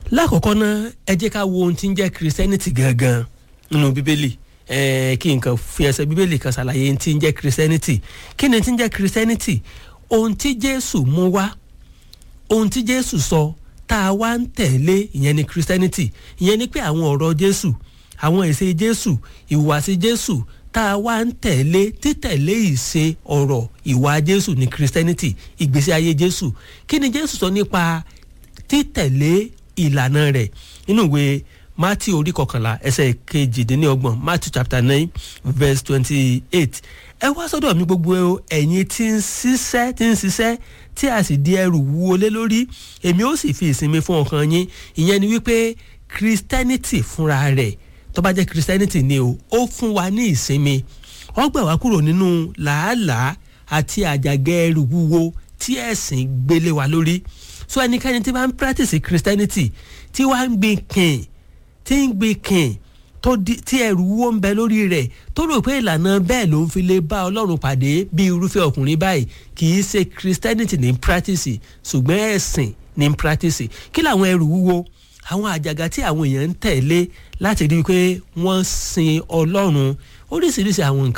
lákọ̀ọ́kọ́ náà ẹ jẹ́ ká wo ohun tí ń jẹ́ christianity gangan nínú bíbélì ẹ̀ẹ́ kí nǹkan fi ẹsẹ̀ bíbélì kan ṣàlàyé ohun tí ń jẹ́ christianity kí ni tí ń jẹ́ christianity ohun tí jésù mú wá ohun tí jésù sọ tá a wá ń tẹ̀lé ìyẹn ni christianity ìyẹn ni pé àwọn ọ̀rọ̀ jésù àwọn ìṣe jésù ìhùwàsí jésù tá a wá ń tẹ̀lé títẹ̀lé ìṣe ọ̀rọ̀ ìwà jésù ní christianity ìgbésí ayé jésù kí ni jésù sọ nípa títẹ̀lé ìlànà rẹ̀ nínú ìwé matthew orí kọkànlá ẹsẹ̀ kejìdínlọ́gbọ̀n matthew chapter nine verse twenty-eight ẹ wá sọ́dọ̀ mi gbogbo ẹ̀yin tí ń ṣiṣẹ́ tí ń ṣiṣẹ́ tí a sì di ẹrù wúwo lé lórí èmi ó sì fi ìsinmi fún ọkàn yín ìyẹn ni wípé christianity fúnra rẹ̀ tó bá jẹ́ christianity ni o ó fún wa ní ìsinmi ó gbà wá kúrò nínú làálàá àti àjàgẹ́ ẹrù wúwo tí ẹ̀sìn gbélé wa lórí so ẹnikẹ́ni tí bá ń practice christianity tí wàá ń gbin kìn tí ń gbin kìn tó di tí ẹrù wúwo ń bẹ lórí rẹ̀ tó rò pé ìlànà bẹ́ẹ̀ ló ń fi lè bá ọlọ́run pàdé bí irúfẹ́ ọkùnrin báyìí kì í ṣe christianity ní practice ṣùgbọ́n ẹ̀sìn ní practice kí làwọn ẹrù wúwo àwọn àjàgà tí àwọn èèyàn ń tẹ̀lé láti rí i pé wọ́n sin ọlọ́run oríṣiríṣi àwọn nǹkan